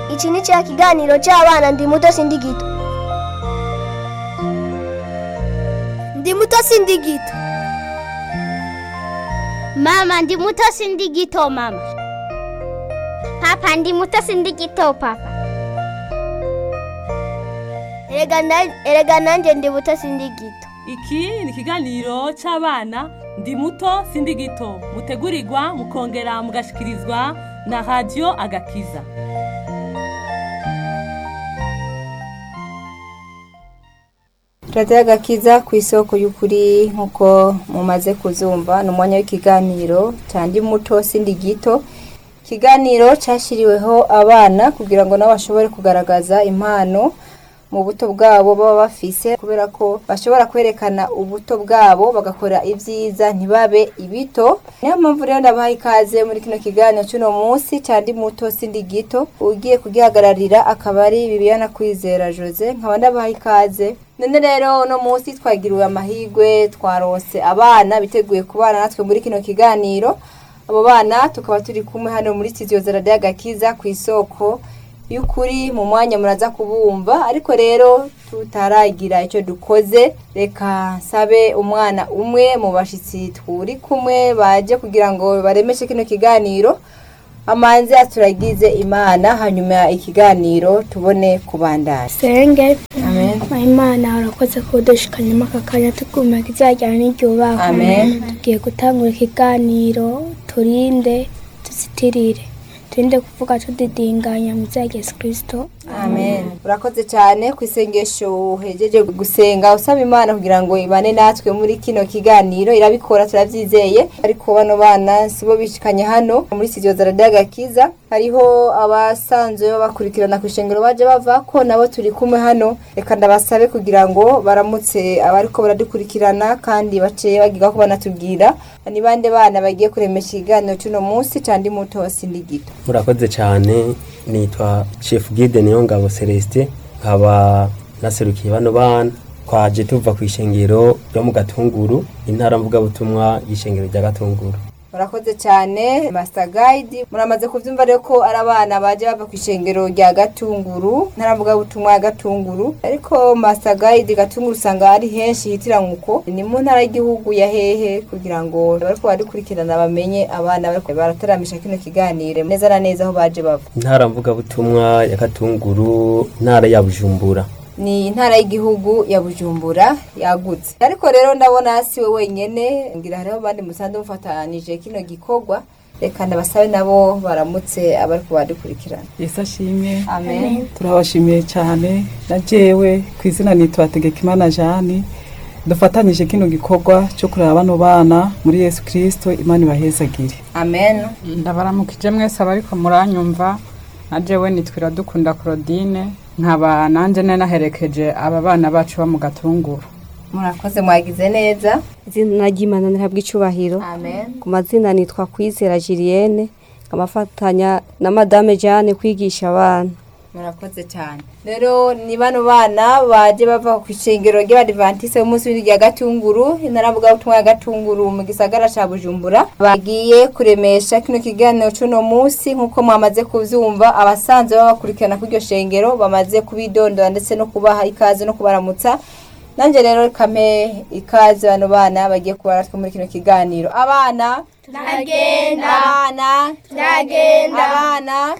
iki ni cya kiganiro cy'abana ndi muto sindi gito ndi muto sindi gito Mama ndi muto sindi gito mama. Papa ndi muto sindi gito papa. erega na- erega nanjye ndi muto sindi gito iki ni ikiganiro cy'abana ndi muto sindi gito mutegurirwa mukongera mugashikirizwa na radiyo agakiza radiyo agakiza ku isoko y'ukuri nk'uko mumaze kuzumva ni umwanya w'ikiganiro cyandi muto sindi gito ikiganiro cyashyiriweho abana kugira ngo nabo bashobore kugaragaza impano mu buto bwabo baba bafise kubera ko bashobora kwerekana ubuto bwabo bagakora ibyiza ntibabe ibito niyo mpamvu rero ndabaha ikaze muri kino kiganiro cy'uno munsi cyandi muto sindi gito ugiye kugihagararira akaba ari bibiyana kwizera jose nkaba ndabaha ikaze none rero uno munsi twagiriwe amahirwe twarose abana biteguye kubana natwe muri kino kiganiro abo bana tukaba turi kumwe hano muri studio za radiyo agakiza ku isoko y'ukuri mu mwanya muraza kubumva ariko rero tutaragira icyo dukoze reka nsabe umwana umwe mu bashyitsi turi kumwe baje kugira ngo baremeshe kino kiganiro amanzi aturagize imana hanyuma ikiganiro tubone kubandanya senge amen imana urakoze kudushikanyamo aka kanya tukumeka izajyana n'iryubahwa Amen. tugiye gutangura ikiganiro turinde tuzitirire turinde kuvuga tudidinganya mu bya yesu kirisito amen urakoze cyane ku isengesho uhejeje gusenga usaba imana kugira ngo ibane natwe muri kino kiganiro irabikora turabyizeye ariko bano bana sibo bishikanye hano muri studio za radiyo agakiza hariho abasanzwe babakurikirana ku ishengero baje bava ko nabo turi kumwe hano reka ndabasabe kugira ngo baramutse abariko baradukurikirana kandi baciye bagiga ko banatubwira ni bande bana bagiye kuremesha ikiganiro cy'uno munsi candi muto sindi gito murakoze cyane nitwa chef guide niyo ngabo celestin nkaba naserukiye bano bana twaje tuva ku ishengero ryo mu gatunguru intara mvugabutumwa y'ishengero rya gatunguru murakoze cyane master guide muramaze kubyumva rero ko ari abana baje bava ku ishengero rya gatunguru ntaravuga butumwa ya gatunguru ariko master guide gatunguru usanga ari henshi hitiranguko ni mu ntara y'igihugu ya hehe kugira ngo bariko barikurikirana bamenye abana bariko barataramisha kino kiganiro neza na neza aho baje bava intara mvugabutumwa ya gatunguru intara ya bujumbura ni intara y'igihugu ya bujumbura yagutse ariko rero ndabona si we wenyene ngira hariho abandi musanzwe mufatanije kino gikorwa reka ndabasabe nabo baramutse abariko badukurikirana yesu ashimwe amen turabashimiye cyane na jewe ku izina nitwa tegekimana jani dufatanyije kino gikorwa cyo kureba bano bana muri yesu kirisito imana ibahezagire amen ndabaramukije mwese abariko muranyumva na jewe nitwira dukunda Claudine nkaba nanjye nari naherekeje aba bana bacu bo mu gatunguru murakoze mwagize neza izina ry'imana ntihabwa icubahiro amen ku mazina nitwa kwizera julienne nkamafatanya na madame jeanne kwigisha abana murakoze cyane rero ni bano bana baje bava ku ishengero ry'abadivantise b'umunsi w'indwi rya gatunguru intaravuga butumwa ya gatunguru mu gisagara ca bujumbura bagiye kuremesha kino kiganiro c'uno munsi nk'uko mwamaze kuvyumva abasanzwe babakurikirana kuri iryo shengero bamaze kubidondora ndetse no kubaha ikaze no kubaramutsa nanjye rero kame ikaze bano bana bagiye kuba natwe muri kino kiganiro abana ndagenda abana ndagenda abana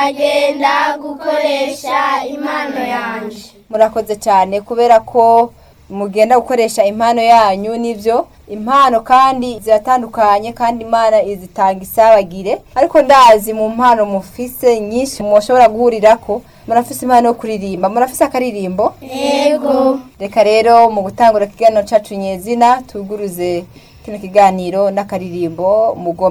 ndagenda gukoresha impano yanjye murakoze cyane kubera ko mugenda gukoresha impano yanyu nibyo impano kandi ziratandukanye kandi imana izitanga isabagire ariko ndazi mu mpano mufise nyinshi mushobora guhurirako murafise impano yo kuririmba murafise akaririmbo yego reka rero mu gutangura ikiganiro cacu nyezina tuguruze kino kiganiro n'akaririmbo mugomba